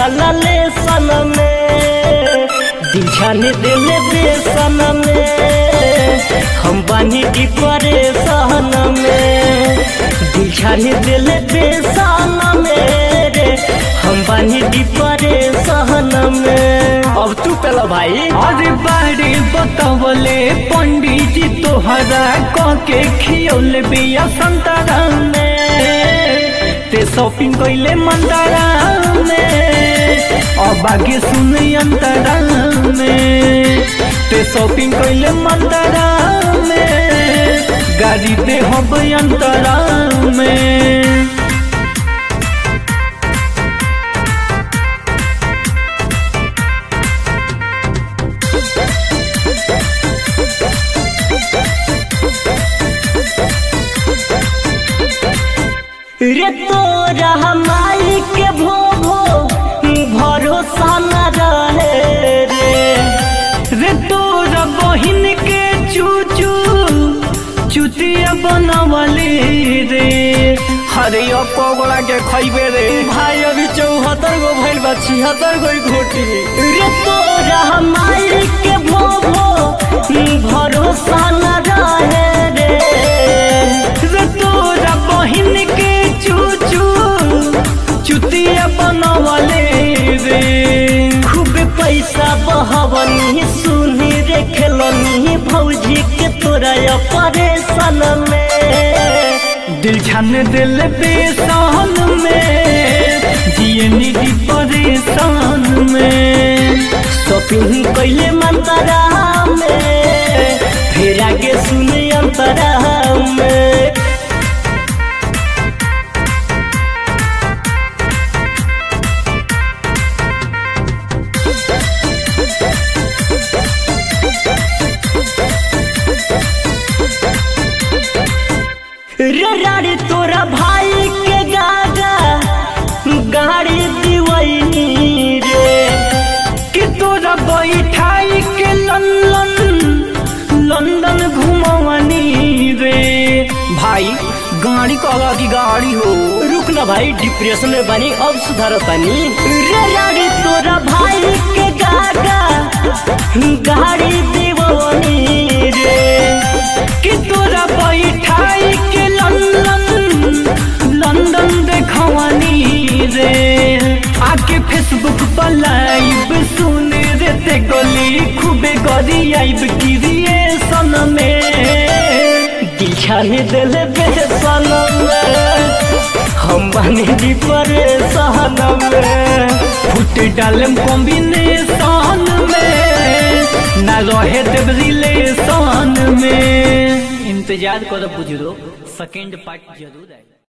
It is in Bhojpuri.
जाला ले सन में दिल छाने दिले बेसन में हम बानी की परेशान में दिल छाने दिले बेसन में रे हम बानी की परेशान में अब तू पहला भाई अरे बारे बतावले पंडित जी तोहरा कह के खियौले बिया संतरा में ते शॉपिंग कैले मंदरा में अब आगे सुन अंतरा में ते शॉपिंग कैले मंदरा में गाड़ी दे हब अंतरा में रे तोरा हमारी के भो भो भरोसा न रहे रे रे तोरा बहिन के चूचू चुतिया बनवले रे हरे पगड़ा के खैबे रे भाई अभी चौहत्तर गो भइल बा छिहत्तर गो घोटी रे तोरा हमारी के भो भो भरोसा न रहे रे रे तोरा बहिन के चूचू चुतिया बनवले रे खूब पैसा बहवनी सुनी रे खेलनी भौजी के तोरा परेशान में दिल छान दिल बेसान में जिए निधि परेशान में शॉपिंग कैले मंतरा में फिर आगे सुने अंतरा में रे राड़ी तोरा भाई के गागा गाड़ी दिवैनी रे कि तोरा बैठाई के लंदन लंदन घुमवनी रे भाई गाड़ी कहला की गाड़ी हो रुक ना भाई डिप्रेशन में बनी अब सुधार तनी रे राड़ी तोरा भाई के गागा गाड़ी दिवनी रे कि तोरा बैठाई के लंदन लंदन देखवनी रे आके फेसबुक पर लाइव सुन रे ते गली खूबे गरी आइब क्रिएशन में दिल छाने दिल बेसन में हम बने दी परेशान में फुट डालम कॉम्बिनेशन में ना रहे देव रिलेशन में इंतजार करो बुजुर्ग सेकेंड पार्ट जरूर है